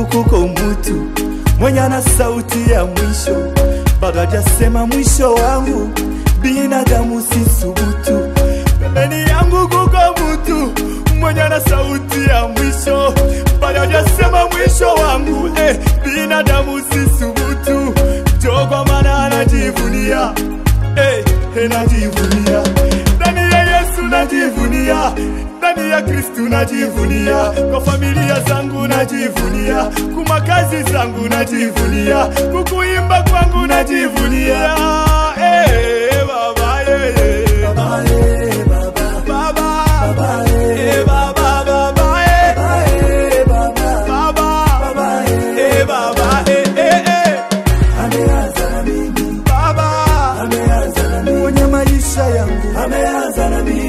kuko mtu mwenye ana sauti ya mwisho, bado hajasema mwisho wangu. Binadamu si subutu, pembeni yangu kuko mtu mwenye ana sauti ya mwisho, bado hajasema mwisho wangu. Eh, binadamu si subutu, jo kwa maana anajivunia eh, eh, najivunia ndani ya Yesu najivunia, ndani ya Kristu najivunia, kwa familia zangu najivunia, kuma kazi zangu najivunia, kukuimba kwangu najivunia. Eh, baba, eh, eh. Baba, eh, baba, baba, eh, baba, baba, eh, baba, eh, baba, eh, eh, eh. Baba, mwenye maisha yangu ameanza na mimi